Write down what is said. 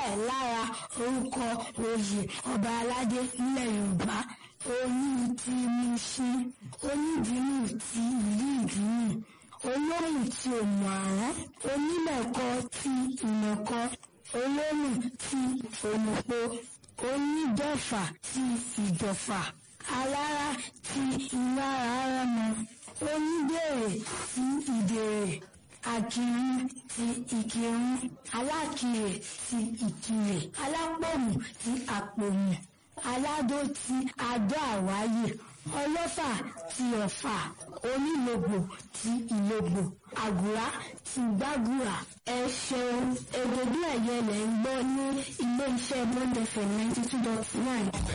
bẹ́ẹ̀ lára orúkọ oyè ọba aládé nílẹ̀ yorùbá olú ti Mùṣín onídìímù ti ìlú ìdìímù olóhùn ti òmùàrán onímẹ̀kọ ti ìmẹ̀kọ olóhùn ti òmùpó onídọ̀fà ti ìdọ̀fà alára ti ìlara arẹmọ onídèrè ti ìdèrè àkìrun ti ìkìrun alákìrè ti ìkìrè alápòmù ti àpòmù aládó ti adó àwáyè ọlọ́fà ti ọ̀fà onílògbò ti ìlògbò àgùrá ti gbàgùrà ẹ ṣeun èdè bí ẹ̀yẹ lẹ̀ ń gbọ́ ní ilé iṣẹ́ bond fm ninety two dot nine.